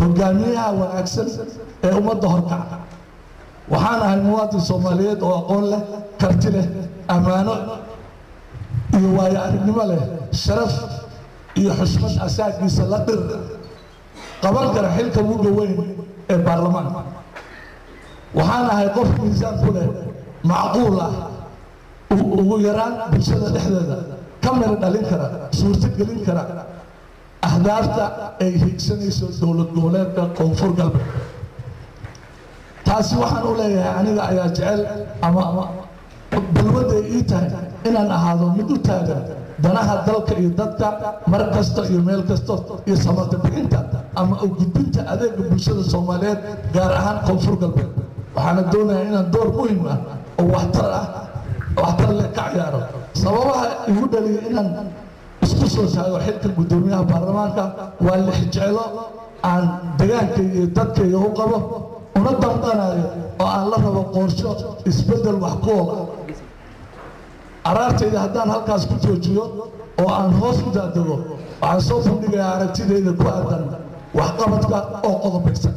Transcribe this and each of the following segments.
hogaamiyaha wanaagsan ee ummadda horkaca waxaan ahay muwaadin soomaaliyeed oo aqoon leh karti leh ammaano iyo waayo aragnimo leh sharaf iyo xushmad asaagiisa la dhir qaban kara xilka uga weyn ee baarlamaanka waxaan ahay qof miisaan ku leh macquul ah ugu yaraan bulshada dhexdeeda ka mira dhalin kara suurto gelin kara ahdaafta ay higsanayso dowlad goboleedka koonfur galbeed taasi waxaan u leeyahay aniga ayaa jecel ama balwadday ii tahay inaan ahaado mid u taagan danaha dalka iyo dadka mar kasta iyo meel kasta iyo samarta bixinta ama u gudbinta adeega bulshada soomaaliyeed gaar ahaan koonfur galbeed waxaana doonayaa inaan door muhim ah oo waxtar ah waxtar leh ka ciyaaro sababaha igu dhaliya inaan isku soo taago xilka guddoomiyaha baarlamaanka waa lix jeclo aan degaankayga iyo dadkayga u qabo una damqanayo oo aan la rabo qorsho isbeddel wax ku ool ah araartayda haddaan halkaas ku joojiyo oo aan hoos u daadego waxaan soo bandhigayaa aragtidayda ku aadan waxqabadka oo qodobaysan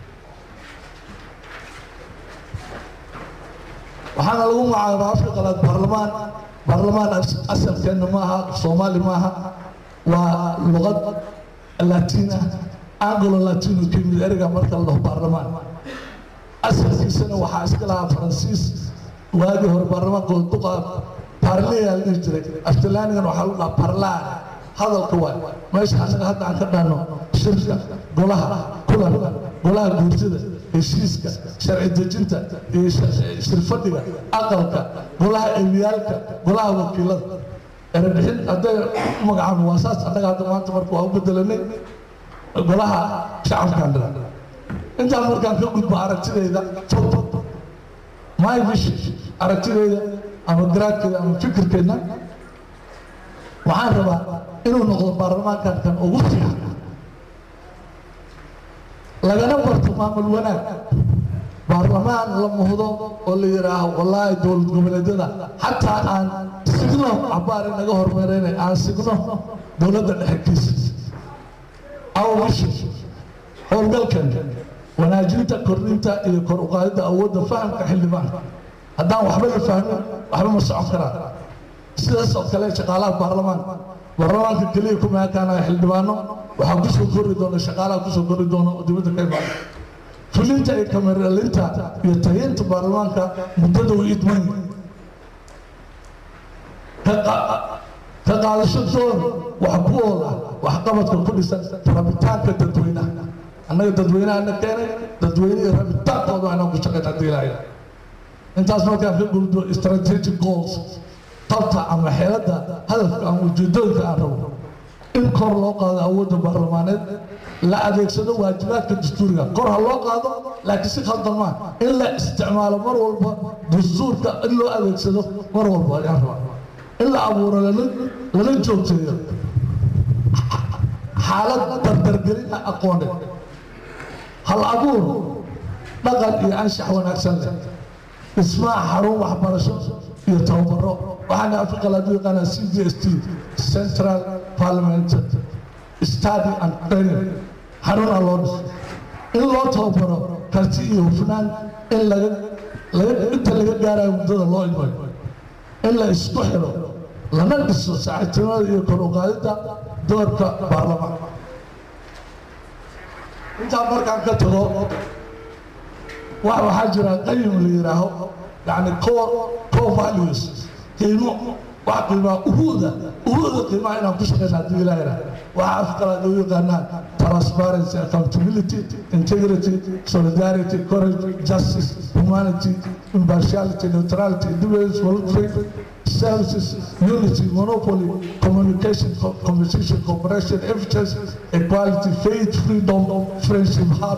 waxaana lagu magacaabaa afka qalaad baarlamaan baarlamaan asalkeenna maaha soomaali maaha waa luqad latiina anglo latino ka yimid ereyga marka la dhaho baarlamaan asalkiisana waxaa iska lahaa faransiis waagii hore baarlamaanka duqa baarleyaa la dhihi jiray aftilaanigan waxaa lagu dhaha parlaan hadalka waay meesha annaga hadda aan ka dhaano shirka golaha kulanka golaha guurtida heshiiska sharci dejinta iyo shirfadhiga aqalka golaha emiyaalka golaha wakiilada erebixin hadday u magacaabo waa saas annaga hadda maanta marka waa u bedelanay golaha shacabkaan dhira intaan markaan ka gudbo aragtidayda fog my vision aragtidayda ama garaadkeeda ama fikirkeedna waxaan rabaa inuu noqdo baarlamaankan kan ugu fiican lagana barto maamul wanaag baarlamaan la muhdo oo la yidhaaho wallaahi dowlad goboleedyada xataa aan signo cabaari naga hormareynay aan signo dowladda dhexekiisa awbisho howlgalkan wanaajinta kordhinta iyo kor uqaadida awoodda fahamka xildhibaanka haddaan waxba la fahmin waxba ma socon karaan sidaas oo kale shaqaalaha baarlamaanka baarlamaanka keliya kuma ekaanaya xildhibaano waxaa kusoo kori doona shaqaalaha kusoo kori doona oo dibadda ka imaada fulinta iyo kameralinta iyo tahiinta baarlamaanka muddada way idman ka qaadasho doon wax ku ool ah waxqabadka ku dhisan rabitaanka dadweynaha annaga dadweynahana keenay dadweynihii rabitaankooda inaan ku shaqayn haddii ilaahay intaas markaan ka gudbo strategic goals tabta ama xeeladda hadafka ama ujeedooyinka aan rabo in kor loo qaado awoodda baarlamaaneed la adeegsado waajibaadka dastuuriga kor ha loo qaado laakiin si khaldan maa in la isticmaalo mar walba dastuurka in loo adeegsado mar walba ayaan rabaa in la abuuro lala joogteeyo xaalad dardargelina aqooneed hal abuur dhaqan iyo anshax wanaagsan leh dhismaha xarun waxbarasho iyo tababaro waxaana africa lagu yaqaanaa c d s t central parliament study and training xaruna loo dhiso in loo tababaro karti iyo hufnaan in laga laga inta laga gaarayo muddada loo imayo in la isku xiro lana dhiso saaxiibtinimada iyo kor u qaadidda doorka baarlamaanka intaa markaan ka tago waxaa jira qayim la yidhaaho yani core core values qiimo wax qiimaa uhuuda uhuuda qiimaha inaan ku shaqeyna haddii ilaah yidhaah waxaa afqalaad u yaqaanaan transparency accountability integrity solidarity courage justice humanity impartiality neutrality independence voluntary services unity monopoly communication co- competition cooperation efficiency equality faith freedom friendship